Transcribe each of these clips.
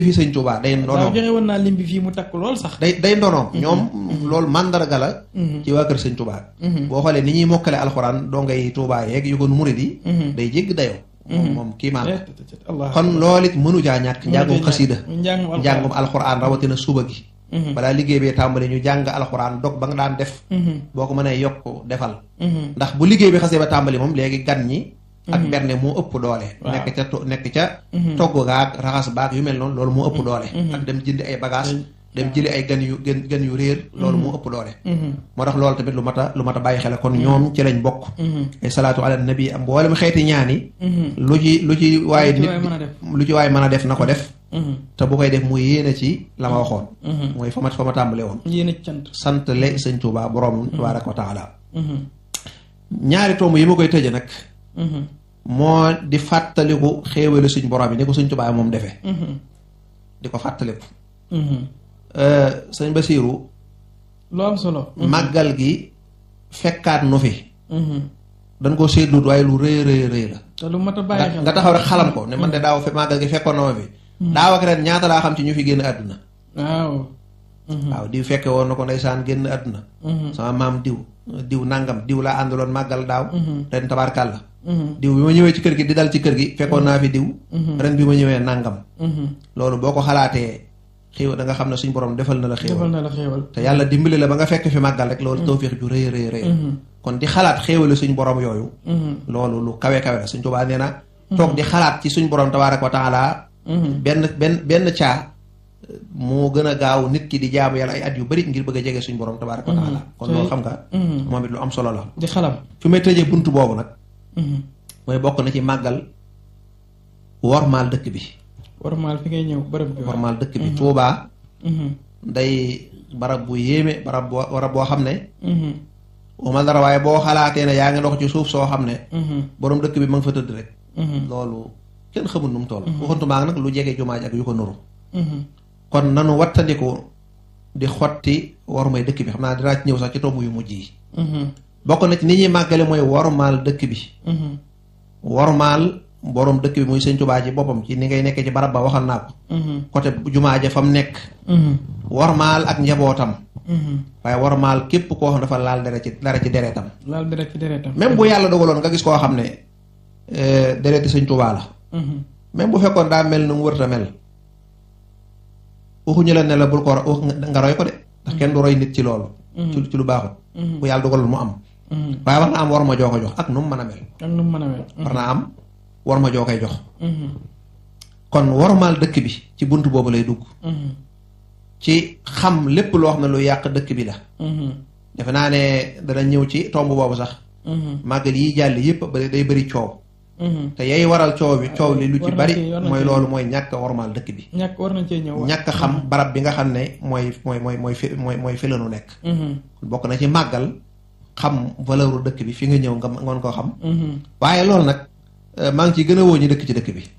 fi sëñ Tuubaa day waaw ndonoom joxe woon naa lim bi fii mu takk lool sax. day day ndonoom ñoom loolu mandarga la ci waa kër sëñ Tuubaa boo xoolee ni ñuy mokkale alxuraan dongay Tuubaa yeeg yu ko murid yi day jégg dayoo moom moom kii maan la Allah kon loolu it mënu caa ñàkk njàngum xasida njàngum njàngum alxuraan rawatina suba gi balaa liggéey bee tàmbali ñu jàng alxuraan dog ba nga daan def boo ko mënee yokk defal ndax bu liggéey bi xasee ba tàmbali moom léegi gan ñi ak berne moo ëpp doole Waaw. nekk ca to- nekk ca togg gaag raxas baag yu mel noonu loolu moo ëpp doole ak dem jëndi ay bagage dem jëli ay gan yu gan gan yu réer loolu moo ëpp doole moo tax loolu tamit lu mat a lu mat a bàyyi xel kon ñoom ci lañ bokk ay salaatu ala nabi am mboolem xeeti ñaan yi lu ci lu ci waaye Lu ci nit waay mën a def. lu ci waaye mën a def na ko def te bu koy def mu yéene ci la ma waxoon mooy fa ma fa ma tàmbale woon yéen a cant. sant le sëñ Tuubaa borom tabaaraka wa taala ñaari tomb yi ma koy tëje nag moo di fàttaliku xéewale suñ borom yi ni ko suñ Tuubaa moom defee di ko fàttaliku sëñ Basiiru lu am solo. màggal gi fekkaat nu fi dañ ko seetlut waaye lu rëy rëy rëy la te lu mat a bàyyi nga xel. nga taxaw rek xalam ko ne man de daaw fe màggal gi fekkoon na ma fi daaw ak ren ñaata laa xam ci ñu fi génn àdduna waaw. waaw diw fekke woon na ko ndeysaan génn àdduna sama maam diw diw nangam diw laa àndaloon màggal daaw ren tabaarkàlla diw bi ma ñëwee ci kër gi di dal ci kër gi fekkoon naa fi diw ren bi ma ñëwee nangam loolu boo ko xalaatee xéew da nga xam ne suñ borom defal na la defal xéewal na la xéewal. te yàlla dimbali la ba nga fekk fi màggal rek loolu tawfiix ju rëy rëy rëy kon di xalaat xéewale suñ borom yooyu loolu lu kawe kawe la suñ Tuubaa nee na toog di xalaat ci suñ borom tabaaraka wa taala benn benn benn caa moo gën a gaaw nit ki di jaamu yàlla ay at yu bari ngir bëgg a jege suñ borom tabaaraka wa taala kon loolu xam nga moom it lu am solo la di xalam. fi may tëjee bunt boobu nag mooy bokk na ci màggal wormaal dëkk bi warmaal fi ngay ñëw bërëb bi. wormaal dëkk bi Tuubaa day barab bu yéeme barab boo barab boo xam ne waxuma dara waaye boo xalaatee ne yaa ngi dox ci suuf soo xam ne borom dëkk bi ma nga fa tëdd rek loolu kenn xamul nu mu toll waxantumaa nag lu jege jumaa ji ak yu ko nuru kon nanu wattandiku di xotti wormay dëkk bi xam naa dinaa ci ñëw sax ci tomb yu mujj yi bokk na ci ni ñuy màggale mooy wormaal dëkk bi wormaal borom dëkk bi muy sëñ Tuubaa ci boppam ci ni ngay nekkee ci barab ba waxal naa ko côté jumaa ja fa mu nekk wormaal ak njabootam waaye wormaal képp koo xam dafa laal dara ci dara ci deretam laal deret ci deretam. même bu yàlla dogaloon nga gis koo xam ne euh, dereti sëñ Tuubaa la même bu fekkoon daa mel nu mu wërta mel waxuñu la ne la bul ko ro- wax nga roy ko de ndax kenn du roy nit ci loolu ci ci lu baaxut bu yàlla dogaloon mu am waaye war na am war ma joo ko jox ak nu mu mën a mel ak nu mu mën a mel. war naa am war ma joo koy jox kon wormaal dëkk bi ci bunt boobu lay dugg ci xam lépp loo xam ne lu yàq dëkk bi la defe naa ne dana ñëw ci tomb boobu sax màggal yi jàll yépp ba day bëri coow te yay waral coow bi coow li lu ci war na bari ci- war na mooy ci- loolu mooy ñàkk a wormaal dëkk bi ñàkk war nañ cee ñëw. ñàkk a xam barab bi nga xam ne mooy mooy mooy mooy fi mooy mooy fi la nu nekk bokk na ci màggal xam valeur dëkk bi fi nga ñëw nga ngoon koo xam waaye loolu nag euh, maa ngi ciy gën a woo ñu dëkk ci dëkk bi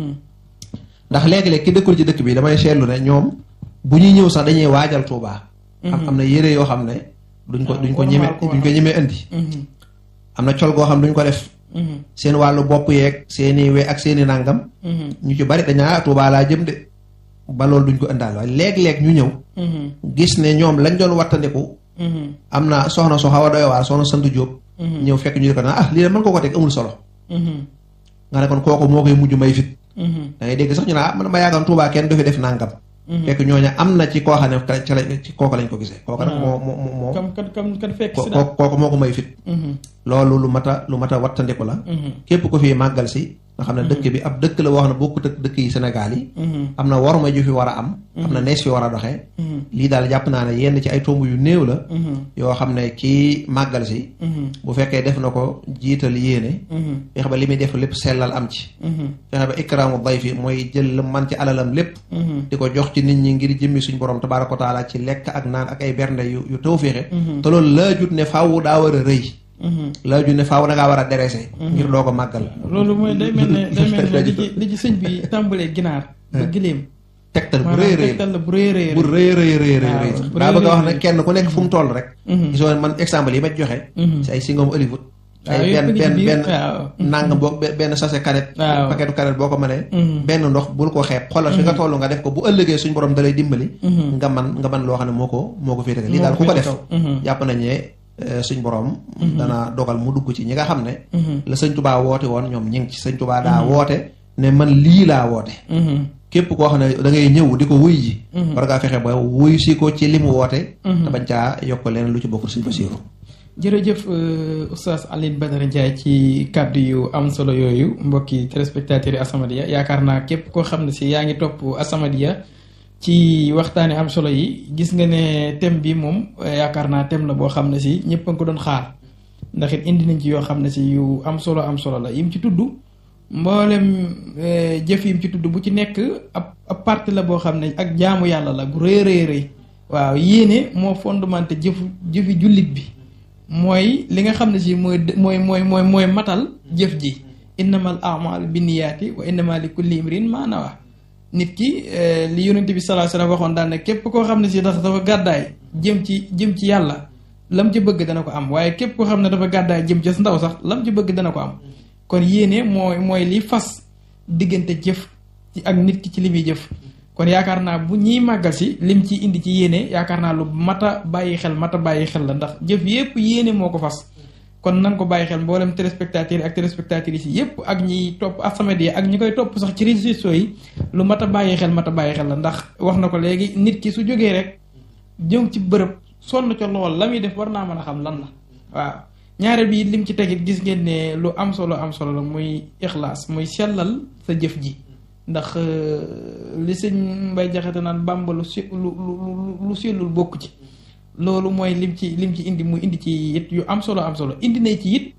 ndax léegi-léeg ki dëkkul ci dëkk bi damay seetlu ne ñoom bu ñuy ñëw sax dañuy waajal Tuubaa am am na yére yoo xam ne duñ ko duñ ko ñeme duñ ko ñemee indi am na col goo xam duñ ko def seen wàllu bopp yeeg seeni we ak seeni nàngam ñu ci bari dañaa Tuubaa laa jëm de ba loolu duñ ko indaal waaye léeg-léeg ñu ñëw gis ne ñoom lañ doon wattandiku am na soxna soo xaw a doy waar soxna sant Jóob ñëw fekk ñu di ko naan ah lii de mën ko ko teg amul solo nga ne kon kooku moo koy mujj may fit da ngay dégg sax ñu ne ah man ma yaakaar Tuubaa kenn du fi def nàngam fekk ñooña am na ci koo xam ne ka- ca la ci kooku lañ ko gisee kooku nag moo moo moo moo kam kan kam kan fekk ko- si daal. ko- kooku moo ko may fit loolu lu mat a lu mat a wattandiku la képp ko fi màggal si nga xam ne dëkk bi ab dëkk la wax ne bokkut ak dëkk yi Sénégal yi am na waruma ju fi war a am am na nees fi war a doxee lii daal jàpp naa ne yenn ci ay tomb yu néew la yoo xam ne kii màggal si bu fekkee def na ko jiital yéene fexe ba li muy def lépp sellal am ci fexe ba ikraamu dayfi mooy jël lu man ci alalam lépp di ko jox ci nit ñi ngir jëmmi suñ borom tabaaraka wa taala ci lekk ak naan ak ay bernde yu yu tawféexe te loolu laajut ne faaw daa war a rëy laajut ne faaw da ngaa war a derese ngir doo ko màggal loolu mooy day mel ne day mel ne li ci li ci sëñ bi tàmbalee ginaar ba gileem tegtal bu rëy maanaam rëy tegtal la bu rëy rëy bu rëy rëy rëy rëy waaw, rëy bu daa rëy bëgg a wax rëy ne kenn ku nekk fu mu toll rek gisoo man exemple yi ma joxe si ay singom Hollywood ay benn benn benn nangam boo benn sachet canette paquetu canette boo ko mënee benn ndox bul ko xeeb xoolal fi nga toll nga def ko bu ëllëgee suñ borom dalay dimbali nga man nga man loo xam ne moo ko moo ko féetale lii daal ku ko def jàpp nañ ne suñ borom dana dogal mu dugg ci ñi nga xam ne la sëñ tubaa woote woon ñoom ñi ngi ci sëñ tubaa daa woote ne man lii laa woote képp koo xam ne da ngay ñëw di ko wuy ji war ngaa fexe ba wuy si ko ci li mu woote te bañ caa yokk leen lu ci bokkul suñ Basiiru jërëjëf oustaz Alioune Badara Ndiaye ci kàddu yu am solo yooyu mbokki téléspectateurs yi As-Samadiyya yaakaar naa képp koo xam ne si yaa ngi topp As-Samadiyya ci waxtaani am solo yi gis nga ne thème bi moom yaakaar naa thème la boo xam ne si ñëpp a ko doon xaar ndax it indi nañ ci yoo xam ne si yu am solo am solo la yim ci tudd mboolem jëf yim ci tudd bu ci nekk ab ab partie la boo xam ne ak jaamu yàlla la gu rëy rëy rëy waaw yéene moo fondamenté jëfu jëfi jullit bi mooy li nga xam ne si mooy mooy mooy mooy mooy matal jëf ji innamal a'malu binniyaati wa innama li kulli imrin ma nawa nit ki li yonent bi sallallahu alayhi wasallam waxoon daal ne képp koo xam ne si dafa dafa gàddaay jëm ci jëm ci yàlla lam ci bëgg dana ko am waaye képp koo xam ne dafa gàddaay jëm ci ndaw sax lam ci bëgg dana ko am kon yéene mooy mooy li fas diggante jëf ci ak nit ki ci li muy jëf kon yaakaar naa bu ñiy màggal si lim ci indi ci yéene yaakaar naa lu mata bàyyi xel mata bàyyi xel la ndax jëf yépp yéene moo ko fas kon nan ko bàyyi xel mboolem téléspectateurs yi ak téléspectatrices yi yépp ak ñiy topp As-Samadiyya ak ñi koy topp sax ci réseaux sociaux yi lu mat a bàyyi xel mat a bàyyi xel la ndax wax na ko léegi nit ki su jógee rek jëm ci bërëb sonn ca lool la muy def war naa mën a xam lan la waaw ñaare bi lim ci tegit gis ngeen ne lu am solo am solo la muy ixlaas muy sellal sa jëf ji ndax li sëñ Mbay Jaxate naan Bàmba lu si lu lu lu sellul bokk ci loolu mooy lim ci lim ci indi mu indi ci it yu am solo am solo indi na ci it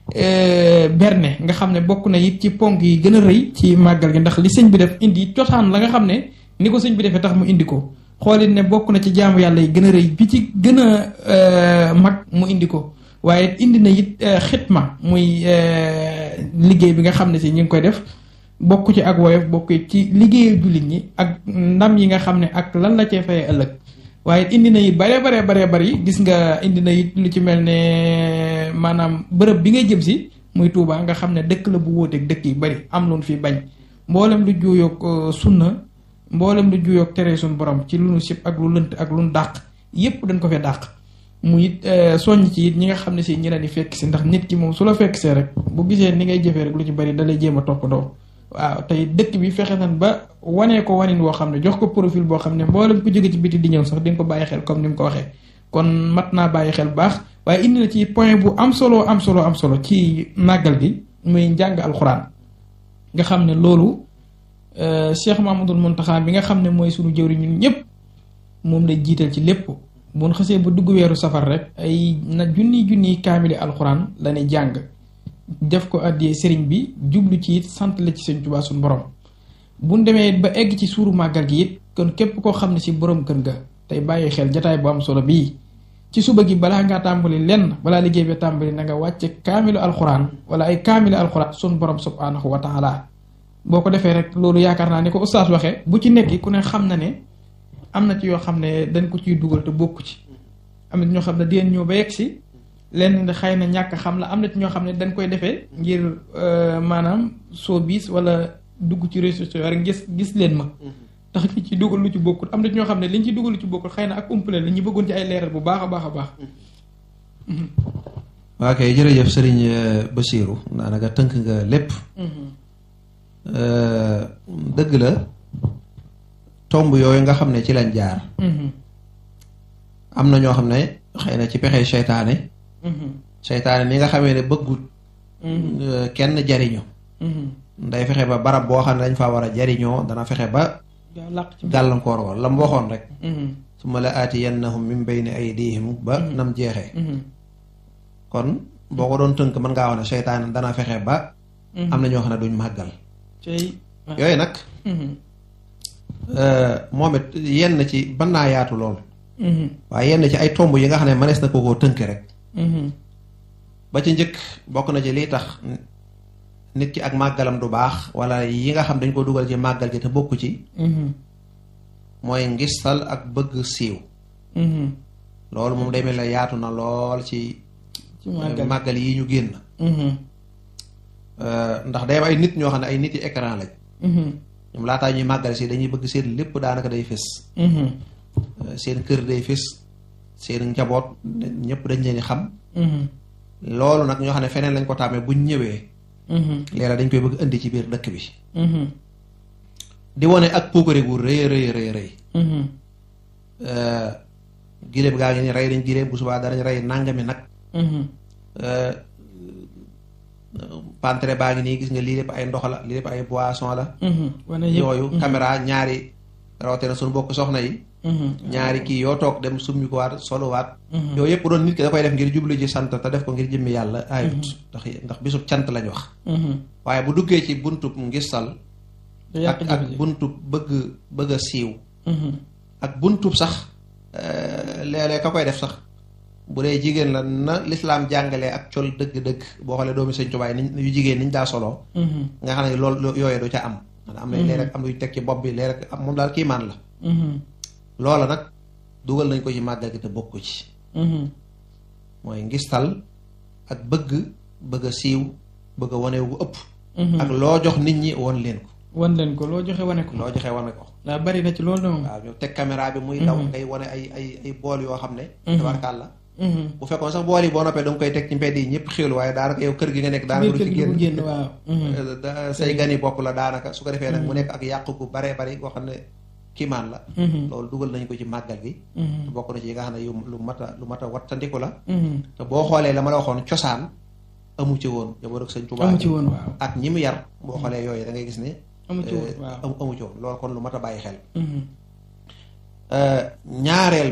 berne nga xam ne bokk na it ci ponk yi gën a rëy ci màggal gi ndax li sëñ bi def indi cosaan la nga xam ne ni ko sëñ bi defee tax mu indi ko xoolit ne bokk na ci jaamu yàlla yi gën a rëy bi ci gën a mag mu indi ko waaye indi na it xitma muy liggéey bi nga xam ne si ñu ngi koy def bokk ci ak woyof bokk ci liggéeyu jullit ñi ak ndam yi nga xam ne ak lan la cee fayee ëllëg waaye indi na it bare bare bare bari gis nga indi na it lu ci mel ne maanaam bërëb bi ngay jëm si muy Touba nga xam ne dëkk la bu wóoteeg dëkk yi bari am lu fi bañ mboolem lu juuyoog sunna mboolem lu juuyoog tere suñu borom ci lu nu sib ak lu lënt ak lu nu dàq yépp dañ ko fee dàq mu it soññ ci it ñi nga xam ne si ñi leen di fekk si ndax nit ki moom su la fekk see rek bu gisee ni ngay jëfee rek lu ci bari dalay jéem a toppandoo waaw tey dëkk bi fexe nan ba wanee ko wanin woo xam ne jox ko profil boo xam ne mboolem ku jóge ci biti di ñëw sax di nga ko bàyyi xel comme ni mu ko waxee kon mat naa bàyyi xel bu baax waaye indi na ci point bu am solo am solo am solo ci màggal gi muy njàng alxuraan nga xam ne loolu Cheikh Mamadou Mountakha bi nga xam ne mooy sunu jëwri ñun ñëpp moom lay jiital ci lépp bu ñu xasee ba dugg weeru safar rek ay na junni junni kaamili alxuraan la ne jàng def ko addiyee sëriñ bi jublu ci it sant la ci sëñ Tuubaa suñu borom bu ñu demee ba egg ci suuru màggal gi it kon képp koo xam ne si borom kër ga tey bàyyi xel jataay bu am solo bii ci suba gi balaa ngaa tàmbali lenn balaa liggéey bi tàmbali na nga wàcce kaamilu alxuraan wala ay kaamilu alxuraan suñu borom subhaanahu wa taala boo ko defee rek loolu yaakaar naa ni ko ustaas waxee bu ci nekk ku ne xam na ne am na ci yoo xam ne dañ ko ciy dugal te bokku ci am na ñoo xam ne dinañ ñëw ba yegg si lenn xëy na ñàkk xam la am na ci ñoo xam ne dañ koy defee ngir maanaam soo biis wala dugg ci réseaux sociaux rek gis gis leen ma tax li ci dugal lu ci bokkul am na ci ñoo xam ne liñ ci dugal lu ci bokkul xëy na ak umpale la ñu bëggoon ci ay leeral bu baax a baax a baax waa kay jërëjëf sëriñ Basiiru daanaka tënk nga lépp dëgg la tomb yooyu nga xam ne ci lañ jaar am na ñoo xam ne xëy na ci pexe seytaane seytaane ni nga xamee ne bëggut kenn jariñu day fexe ba barab boo xam ne dañ faa war a jariñoo dana fexe ba gàllankoor wal la mu waxoon rek su ma la aatiyannahum min bayni aydihim ba nam jeexee kon boo ko doon tënk mën ngaa wax ne seytaane dana fexe ba am na ñoo xam ne duñ màggal yooyu nag moom it yenn ci ban naa yaatu lool waaye yenn ci ay tomb yi nga xam ne mënees na ko koo tënk rek ba ci njëkk bokk na ci lii tax nit ki ak màggalam du baax wala yi nga xam dañ ko dugal ci màggal gi te bokku ci mooy ngistal ak bëgg siiw loolu moom day mel ne yaatu na lool ci ci màggal màggal yi ñu génn ndax day am ay nit ñoo xam ne ay nit yi écran lañ ñoom laataa ñuy màggal si dañuy bëgg seen lépp daanaka day fés seen kër day fés seen njaboot ñëpp dañ leen di xam loolu nag ñoo xam ne feneen lañ ko tàmmee buñ ñëwee leera dañ koy bëgg indi ci biir dëkk bi di wane ak puukare gu rëy rëy rëy rëy giléem gaa ngi ni rey nañ giléem bu subaa danañ rey nangami nag pantre baa ngi nii gis nga lii lépp ay ndox la lii lépp ay boisson la yooyu caméra ñaari rawatina suñu bokk soxna yi ñaari kii yoo toog dem summi ko waat soluwaat yooyu yëpp doon nit ki da koy def ngir jublu ci sant te def ko ngir jëmmi yàlla ayut ndax ndax bisub cant lañ wax waaye bu duggee ci buntub ngistal ak ak buntub bëgg bëgg a siiw ak buntub sax léeg-léeg ka koy def sax bu dee jigéen la na lislaam jàngalee ak col dëgg-dëgg boo xoolee doomi sëñ tubaay niñ yu jigéen niñ daa soloo nga xam ne loolu yooyee du ca am maanaam am na léeg rek am luy teg ci bopp bi léeg rek am moom daal kiimaan la loola nag dugal nañ ko ci màggal gi te bokku ci mooy ngistal ak bëgg bëgg a siiw bëgg a wane wu ëpp ak loo jox nit ñi won leen ko wan leen ko loo joxe wane ko loo joxe wane ko waaw bari na ci loolu de moom waaw ñu teg caméra bi muy daw ngay wane ay ay ay bool yoo xam ne tabarkàlla bu fekkoon sax bool yi boo noppee da nga koy teg ci mbedd yi ñëpp xéwlu waaye daanaka yow kër gi nga nekk daanaka du ci génn waaw say gani bopp la daanaka su ko defee nag mu nekk ak yàqu gu baree bari koo xam ne kiimaan la loolu dugal nañ ko ci màggal gi bokk na ci yi nga xam ne yu lu mat a lu mat a wattandiku la te boo xoolee la ma la waxoon cosaan amu ci woon jaboot ak sëñ Tuubaa amu ci woon waaw ak ñi mu yar boo xoolee yooyu da ngay gis ne amu ci woon waaw amu ci woon loolu kon lu mat a bàyyi xel ñaareel